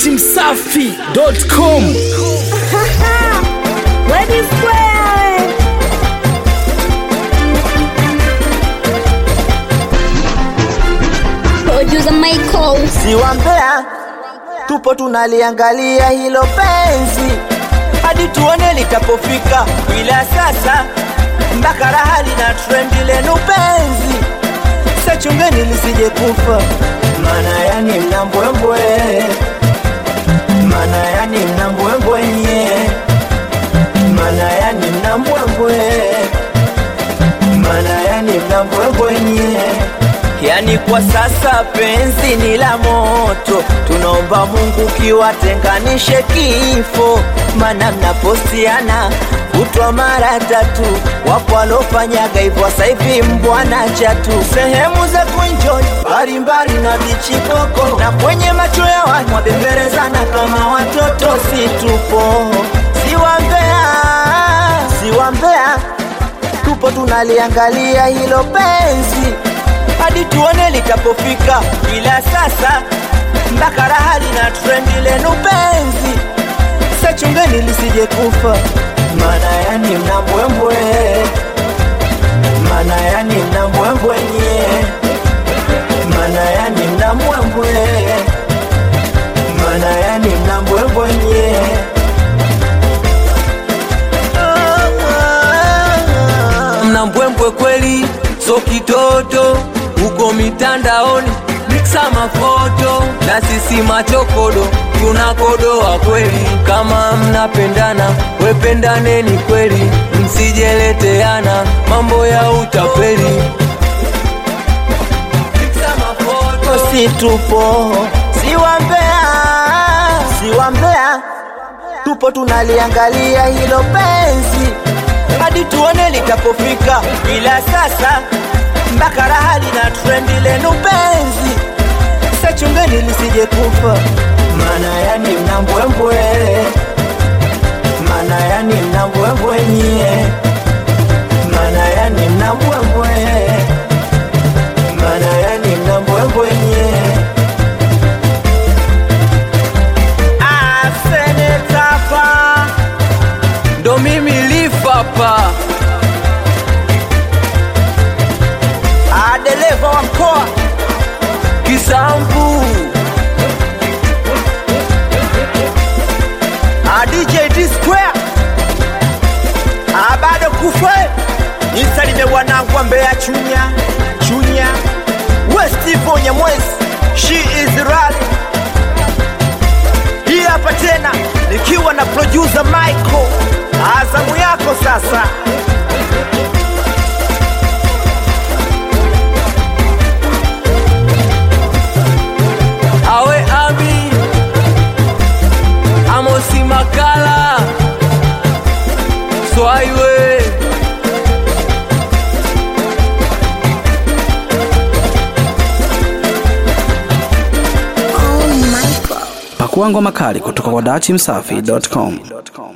datimsafi.com Ready square. Producer Michael. si wa Mbeya, tupo tunaliangalia hilo penzi hadi tuone litapofika, ila sasa mpaka raha lina trendi lenu penzi, sachungeni lisije kufa, mana yani mna mbwembwe, mana yani mna mbwembwe nye, mana yani mna mbwembwe, mana yani mna mbwembwe nye Yani kwa sasa penzi ni la moto, tunaomba Mungu kiwatenganishe kifo, mana mnapostiana kutwa mara tatu. Wapo walofanyaga hivyo, sasa hivi mbwana chatu, sehemu za kuenjoy mbalimbali na bichi koko, na kwenye macho ya watu wabemberezana kama watoto. Si tupo si wa Mbeya, si wa Mbeya, tupo tunaliangalia hilo penzi hadi tuone litapofika, ila sasa mpaka raha lina trendi lenu penzi, sachungeni lisije kufa, mana yani mna mbwembwe, mana yani mna mbwembwe nye, mana yani mna mbwembwe, mana yani mna mbwembwe nye. mna mbwembwe kweli, so kitoto huko mitandaoni miksa mafoto na sisi machokodo tunakodoa kweli. Kama mnapendana wependaneni kweli, msijeleteana mambo ya utapeli. Miksa mafoto si tupo si wa Mbeya, si wa Mbeya, tupo tunaliangalia hilo penzi hadi tuone litapofika, ila sasa mpaka raha lina trendi lenu penzi, sachungeni lisije kufa, mana yani mna mbwembwe, mana yani mna mbwembwe nyie, mana yani mna mbwembwe, mana yani mna mbwembwe nyie. Ah, Senator Pa. ndo mimi lifapa Ah, dereva wa mkoa kisambu ah, DJ D Square ah, bado kufe nisalime wanangu wa Mbeya Chunya Chunya Westivo Nyamwezi she is rally hii hapa tena nikiwa na producer Michael azamu yako sasa awe ami amosi makala swaiwe pakua ngoma kali kutoka kwa datimsafi.com